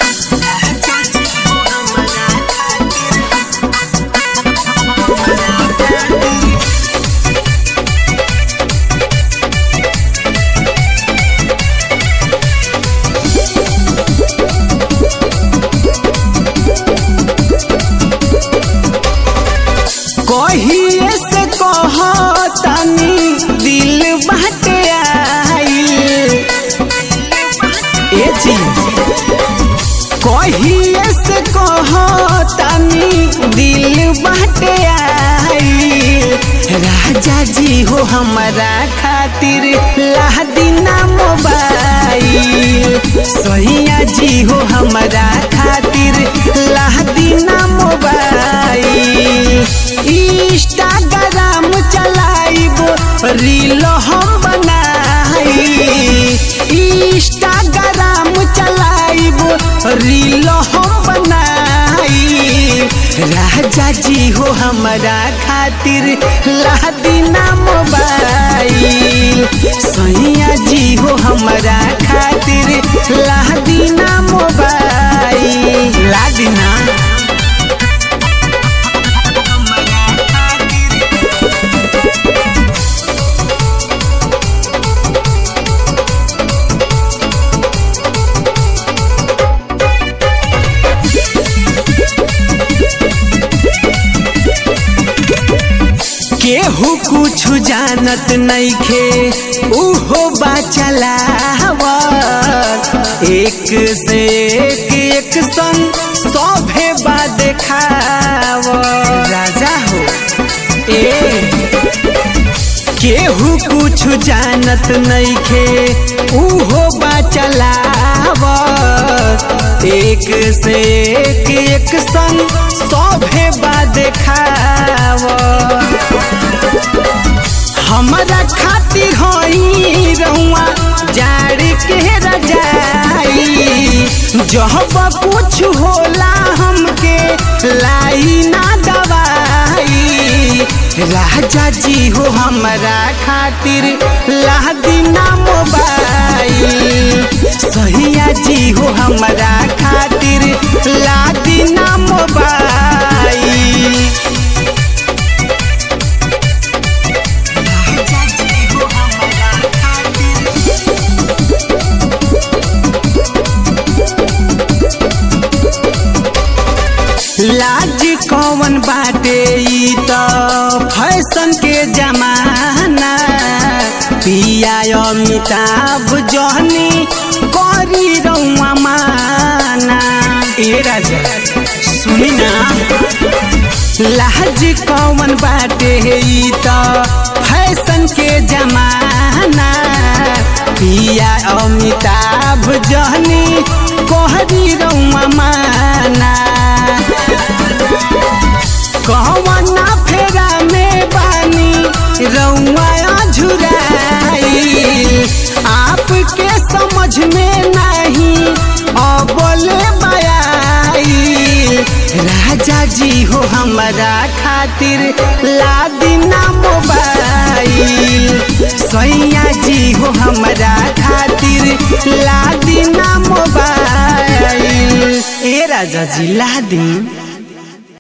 कहिए से कहतानी दिल बाटे आइल ए जी कहिए से कहतानी दिल बाटे आइल राजा जी हो हमारा खातिर लादिना मोबाइल सैया जी हो हमारा खातिर लादिना मोबाइल इंस्टाग्राम चलाइब रील हम बनाई इंस्टाग्राम चलाइब रील हम बनाई राजा जी हो हमारा खातिर लादिना मोबाइल सैया जी हो हमारा खातिर लादिना मोबाइल लादिना केहू कुछ जानत नइखे उहो बाचलाव एक से एक एक संग सभे बा देखाव राजा हो ए केहू कुछ जानत नइखे उहो बाचलाव एक से एक एक संग सभे बा देखाव हमारा खातिर होई रहुआ जाड़ के रजाई जब कुछ होला हमके लाई ना दवाई राजा जी हो हमारा खातिर लादिना मोबाइल सहिया जी हो हमारा खातिर लादिना मोबाइल लाज कौन बाटे ई त फैशन के जमाना पिया अमिताभ जहनी करी रउआ माना ए राजा सुनी ना लाज कौन बाटे ई त फैशन के जमाना पिया अमिताभ जहनी कहरी रउआ माना कहवना फेरा में बानी रउआ झुराई आपके समझ में नहीं अबले बयाई राजा जी हो हमारा खातिर लादिना मोबाइल सैया जी हो हमारा खातिर लादिना मोबाइल ए राजा जी लादी